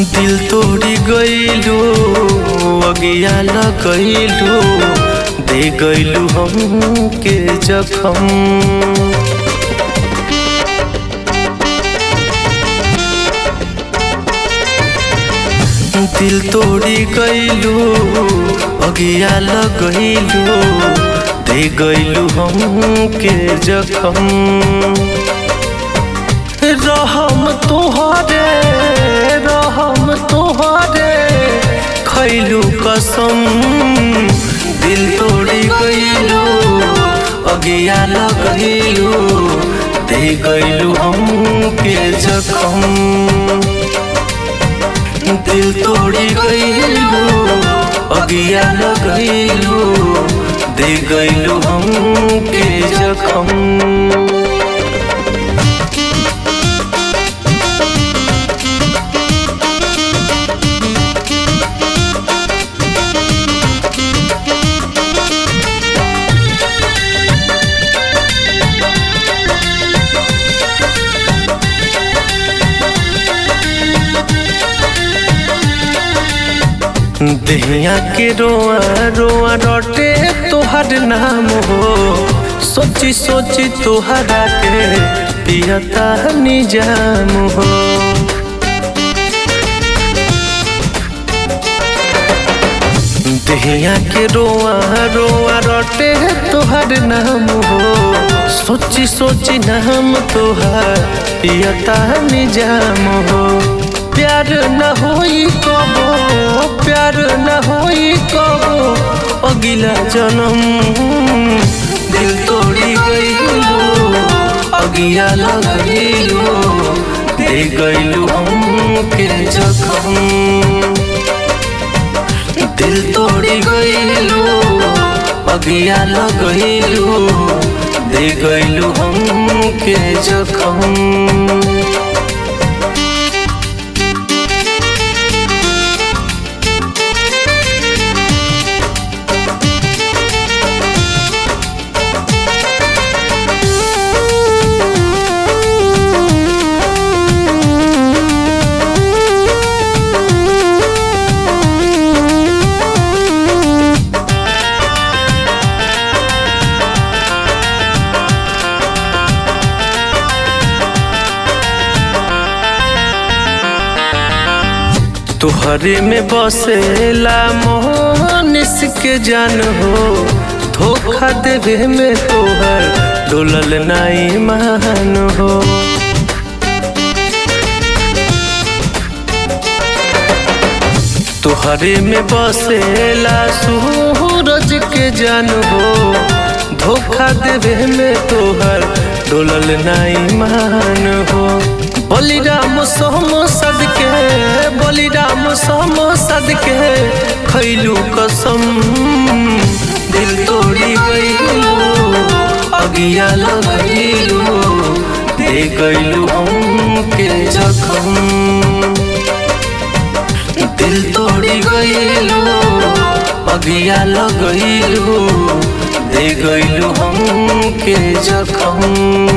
दिल तोड़ी गईलू अगिया लगैलू दे गईलू हम के जखम दिल तोड़ी गईलू अगिया लगैलू दे गईलू हम के जखम रहम तोहरे रहम तोहरे खैलू कसम दिल तोड़ी गईलू अगिया लगैलू दे गईलू हम के जखम दिल तोड़ी गईलू अगिया लगैलू दे गईलू हम के जखम दहिया के रोआ रोआ रोटे तोहर नाम हो सोची सोची तोहरा के पियता निजाम हो दहिया के रोआ रोआ रोटे तोहर नाम हो सोची सोची नाम तोहर पियता निजाम हो प्यार न होई कबो प्यार न होई कबो अगिला जन्म दिल तोड़ी गईलू अगिया लगैलू दे गईलू हम के जखम दिल तोड़ी गईलू अगिया लगैलू दे गईलू हम के जखम तुहरे में बसेला मोहनिस के जान हो धोखा देवे में तोहर डोलल नाई मान हो तुहरे में बसेला सूरज के जान हो धोखा देवे में तोहर डोलल नाई मान हो बलिराम सोम सदके बलिराम सोम सदके खैलू कसम दिल तोड़ी गईलू अगिया लगैलू दे गईलू हम के जखम दिल तोड़ी गईलू अगिया लगैलू दे गईलू हम के जखम